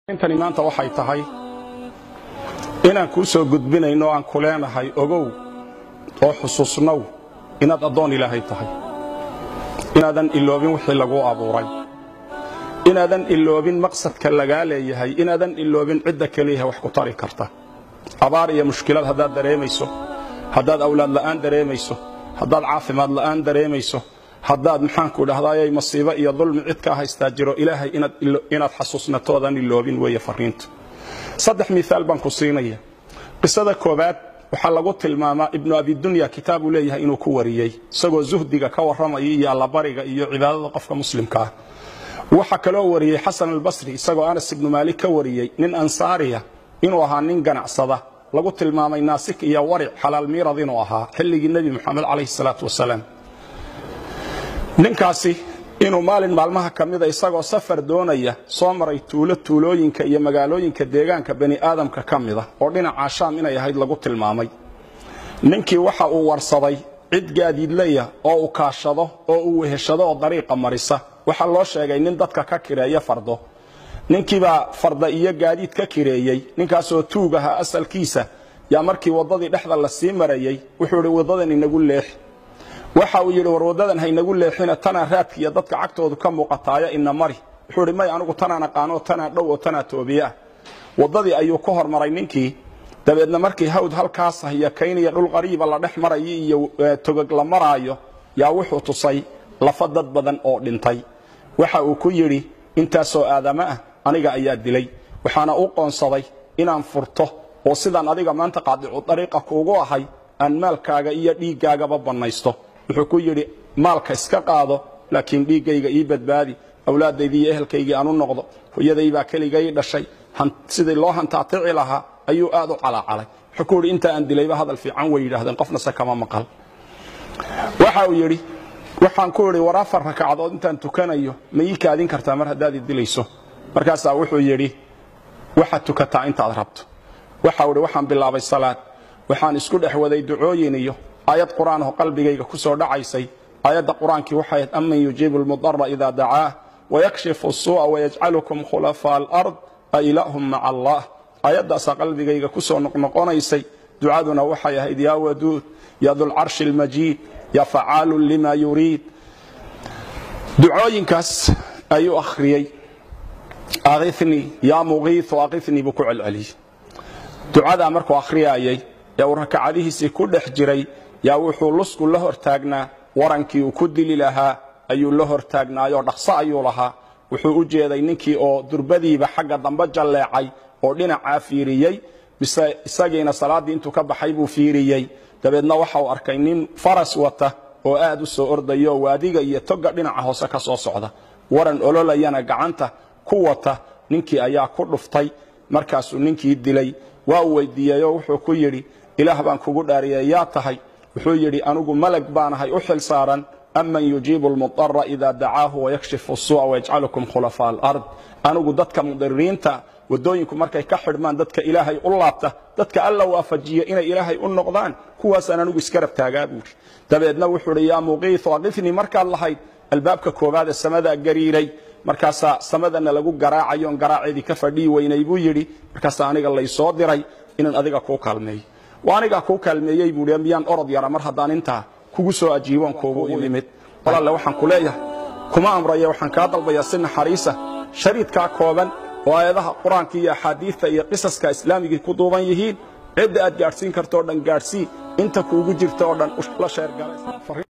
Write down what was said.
intani maanta waxay tahay inaan kuu soo gudbinayno o aan ku leenahay ogow oo xusuusnow inaad addoon ilaahay tahay inaadan iloobin wixii laguu abuuray inaadan iloobin maqsadka lagaa leeyahay inaadan iloobin cidda keliyaha wax ku tari karta abaar iyo mushkilad haddaad dareemayso haddaad awlaad la'aan dareemayso haddaad caafimaad la'aan dareemayso haddaad maxaanku dhahdaayay masiibo iyo dulmi cid kaa haystaa jiro ilaahay inaad xasuusnatoodan iloobin weeye fariinta saddex miaal baan ku siinaya qisada koobaad waxaa lagu tilmaamaa ibnu abidunya kitaabuu leeyahay inuu ku wariyey isagoo zuhdiga ka warramaya iyo allabariga iyo cibaadada qofka muslimka ah waxaa kaloo wariyey xasan albasri isagoo anas ibnu maalik ka wariyey nin ansaariya inuu ahaa nin ganacsada lagu tilmaamay naasik iyo waric xalaal miirad inuu ahaa xilligii nebi moxamed calayhi salaatu wasalaam ninkaasi inuu maalin maalmaha ka mida isagoo safar doonaya soo maray tuulo tuulooyinka iyo magaalooyinka deegaanka bani aadamka ka mida oo dhinaca shaam inay ahayd lagu tilmaamay ninkii waxa uu warsaday cid gaadiidleya oo uu kaashado oo uu weheshado oo dariiqa marisa waxaa loo sheegay nin dadka ka kireeya fardo ninkiibaa farda iyo gaadiid ka kireeyey ninkaasoo tuug ahaa asalkiisa yaa markii waddadii dhexda la sii marayey wuxuu idhi waddadan inagu leex waxa uu yidhi war waddadan haynagu leexina tanaa raadkiiyo dadka cagtoodu ka muuqataaya ina mari wuxuu idhi may anigu tanaan aqaano tanaa dhow oo tanaa toobiye ah waddadii ayuu ku hormaray ninkii dabeedna markii hawd halkaas iyo kaynaya dhul qariiba la dhex marayo iyo togog la maraayo yaa wuxuu tusay lafa dad badan oo dhintay waxa uu ku yidhi intaasoo aadamo ah aniga ayaa dilay waxaana u qoonsaday inaan furto oo sidaan adiga maanta qaadicu dariiqa kuugu ahay aan maalkaaga iyo dhiiggaagaba bannaysto wuxuu ku yidhi maalka iska qaado laakiin dhiiggayga ii badbaadi awlaadaydii iyo ehelkaygii aan u noqdo hooyadaybaa keligay dhashay sidii loo hantaatici lahaa ayuu aad u calaacalay wuxuu ku yidhi inta aan dilayba hadal fiican way yidhaahdeen qofnase kama maqal waxa uu yidhi waxaan ku idhi war afar rakacadood intaan tukanayo ma ii kaadin kartaa mar haddaad i dilayso markaasaa wuxuu yidhi waxaad tukataa intaad rabto waxau idhi waxaan bilaabay salaad waxaan isku dhex waday ducooyin iyo aayad qur'aan oo qalbigayga ku soo dhacaysay aayadda qur-aankii waxay ahayd aman yujiibu lmudara ida dacaah wayakshifu suu'a wayajcalukum khulafaa alard a ilaahum maca allah aayaddaasaa qalbigayga ku soo noqnoqonaysay ducaduna waxay ahayd yaa waduud ya dulcarshi almajiid ya facaalun lima yuriid ducooyinkaas ayuu akhriyey akhifnii yaa muqiiu akhifnii buu ku celceliyey ducadaa markuu akhriyaayay ee uu rakacadihiisii ku dhex jiray yaa wuxuu lusku la hortaagnaa warankii uu ku dili lahaa ayuu la hortaagnaayoo dhaqso ayuu lahaa wuxuu u jeeday ninkii oo durbadiiba xagga dambe jalleecay oo dhinacaa fiiriyey mise isagiina salaaddii intuu ka baxay buu fiiriyey dabeedna waxa uu arkay nin faras wata oo aad u soo ordayo waadiga iyo toga dhinaca hoose ka soo socda waran ololayana gacanta ku wata ninkii ayaa ku dhuftay markaasuu ninkii dilay waa uu weydiiyeyoo wuxuu ku yidhi ilaah baan kugu dhaariyey yaa tahay wuxuu yidhi anigu malag baanahay u xil saaran aman yujiibu lmudara ida dacaahu wayakshifu suu'a wayajcalukum khulafaa alard anigu dadka mudiriinta waddooyinku markay ka xidhmaan dadka ilaahay u laabta dadka alla waafajiya inay ilaahay u noqdaan kuwaasaan anigu iska rabtaagaa buuri dabeedna wuxuu idhi yaa muqiiu aqifnii markaad lahayd albaabka koowaad ee samadaa gariiray markaasaa samadana lagu garaacayoon garaaceedii ka fadhii weynay buu yidhi markaasaa aniga laysoo diray inaan adiga kuu kaalmeeyo waa anigaa kuu kaalmeeyey buui miyaan orod yara mar haddaan intaa kugu soo ajiiboon kuugu imid walalle waxaan ku leeyahay kuma amraya waxaan kaa dalbayaa si naxariisa shariidkaa kooban oo aayadaha qur-aanka iyo axaadiidta iyo qisaska islaamigii ku duuban yihiin cidda aad gaadhsiin karto o dhan gaadhsii inta kuugu jirta oo dhan la sheergalay